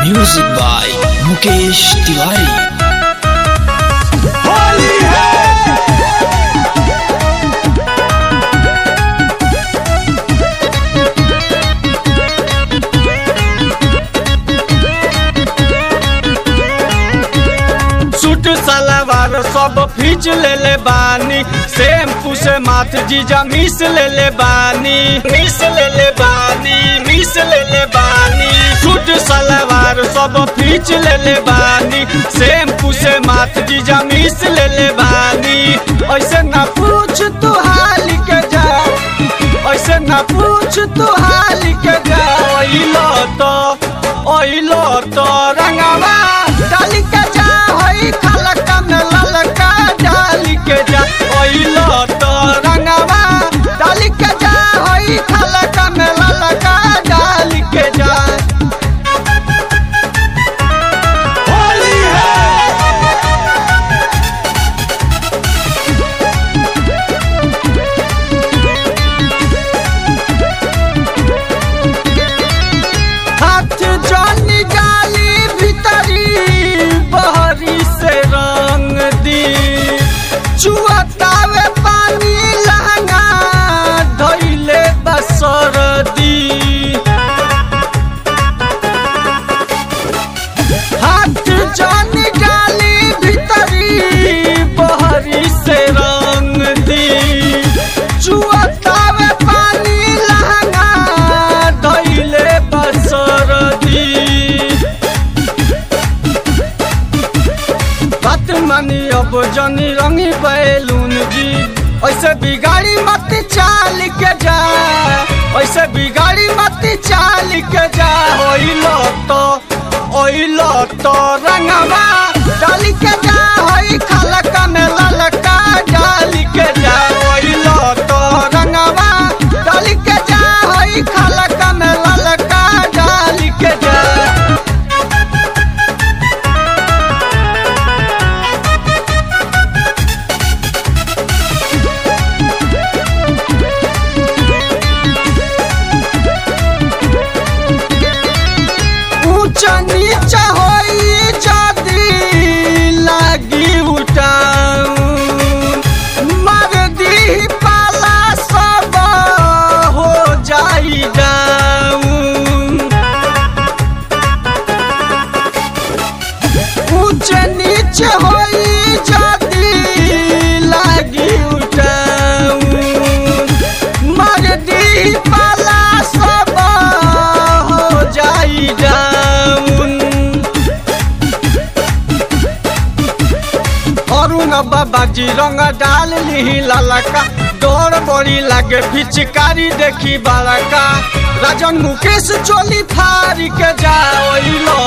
music by Mukesh Tiwari Holi है suit सलवार सब फीच ले ले बानी शैम्पू से माथ जीजा मिस ले ले बानी मिस ले ले बानी मिस ले ले बानी सूट सलवार सब फीच ले ले बानी शैम्पू से माथ जीजा मिस ले ले बानी ऐसे ना पूछ तू हाल के जा ऐसे ना पूछ तू हाल के जा ओइलो तो ओइलो तो रंगवा डाली के जा होई खलका में ललका डाली के जा ओइलो तो रंगवा डाली के जा होई खलका में ललका डाली के जा होली है हाथ जानी गाली भीतरी बहरी से रंग दी चुअतावे पानी लहंगा धैले बसर दी हाथ जानी गाली भीतरी बहरी से रंग दी चुअतावे पानी लहंगा धैले बसर दी बात मानी अब जनी रंगी बैलून जी ऐसे बिगाड़ी मत चाल के जा ऐसे बिगाड़ी मत चाल के जा ओइलो तो ओइलो तो रंगवा डाली के जा होई खलका में ललका डाली के जा ओइलो तो रंगवा डाली के जा होई खलका में ललका डाली के जा ऊंचा नीचा होई जादी लागी उठाऊं मर दी पाला सब हो जाई जाऊं ऊंच नीच होई जादी लागी उठाऊं मर दी पाला सब हो जाई जाऊं अरुण बाबा जी रंग डाल ली ललका डोर बड़ी लागे पिचकारी देखी बालका राजन मुकेश चोली फारी के जा ओइलो